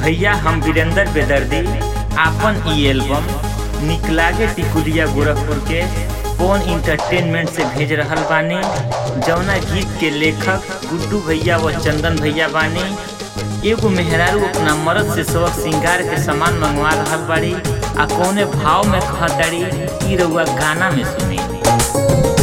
भैया हम वीरेंद्र बेदर्दी आपन ई एल्बम निकलागे टिकुलिया गोरखपुर के कौन इंटरटेनमेंट से भेज रहल बानी जौना गीत के लेखक गुड्डू भैया व चंदन भैया बानी एगो मेहरारू अपना मर्द से सबक श्रृंगार के सामान मंगवा रहल बाड़ी आ कौने भाव में कहताड़ी ई रउआ गाना में सुनी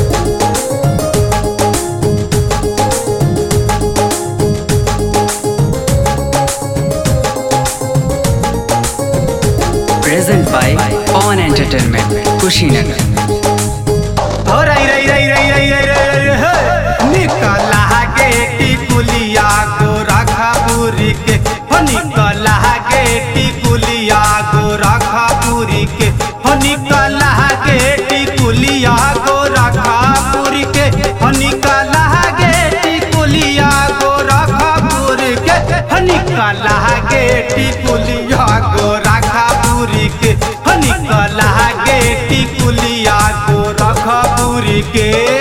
present by On Entertainment, Kushinagar. हो रई रई रई रई रई रई रई रई हे निकला के टिकुलिया को रखा पूरी के हो निकला के टिकुलिया को रखा पूरी के हो निकला के टिकुलिया को रखा पूरी के हो निकला के टिकुलिया को रखा पूरी के हो निकला के टिकुलिया को रखा पूरी के हो निकला के टिकुलिया को रखा पूरी के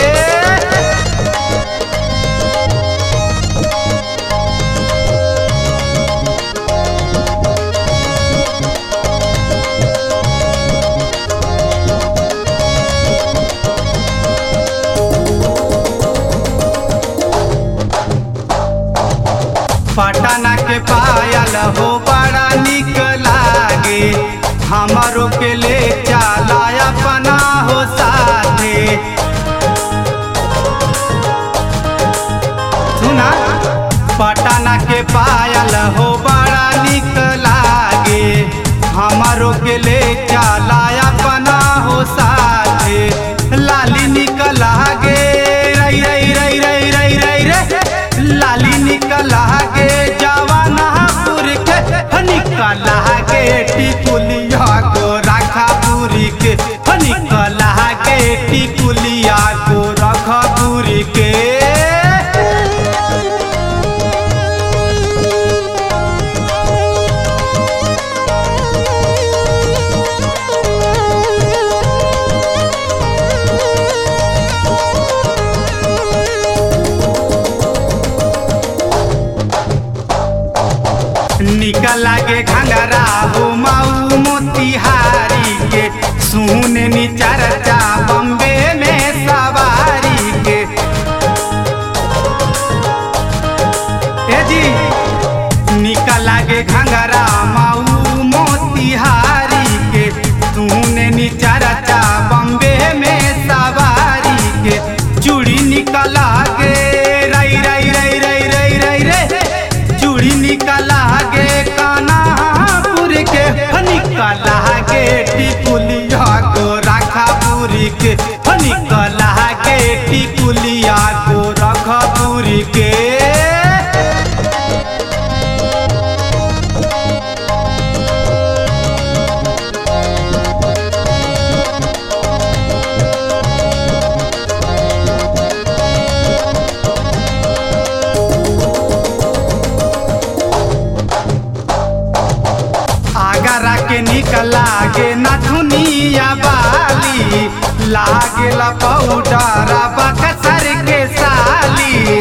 पटना के पायल हो बड़ा निक लागे हमारो के ले चला अपना हो साथे सुना पटना के पायल हो बड़ा निक लागे हमारो के ले चला अपना हो साथे लाली निकल गे रई रई रई रई रई रई रे लाली निकल गे जवानापुर के निकल गे टिकुलिया को रखा पूरी के निकल गे टिकुलिया को रखा पूरी के निकल लागे घंगरा हो माऊ मोतिहारी के सुने नी चर्चा बम्बे में सवारी के ए जी निकल लागे घंगरा माऊ मोतिहारी के सुने नी चर्चा बम्बे में सवारी के चूड़ी निकल गे रई रई रई रई रई रई रे चूड़ी निकला गे कानापुर के निकला गे टिकुलिया को रखा पूरी के निकला गे टिकुलिया को रखा पूरी के आगरा के निकला गे नथुनिया बाली लागेला पाउडर बक्सर के साली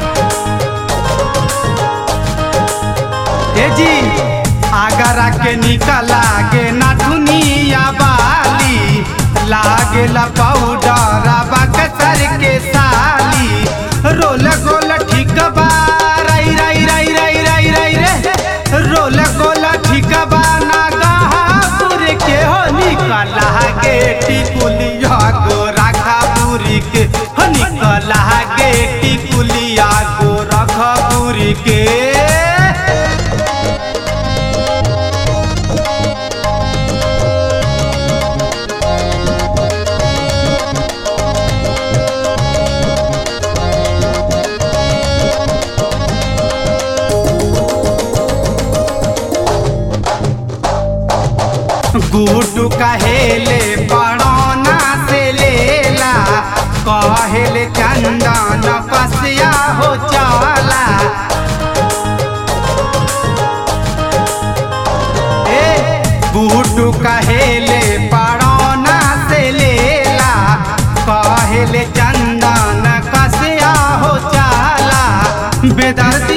ए जी आगरा के निकला गे नथुनिया बाली लागेला पाउडर बक्सर के साली रोल गोल ठीक बा रई रई रई रई रई रई रे रोल गोल ठीक बा ना गहापुर के हो निकला गे टिकुलिया को रखा पूरी के हो निकला गे टिकुलिया को रखा पूरी के गुड्डू कहेले पड़ौना से लेला कहेले चंदन पसिया हो चला ए गुड्डू कहेले पड़ौना से लेला कहेले चंदन कसिया हो चला बेदर्द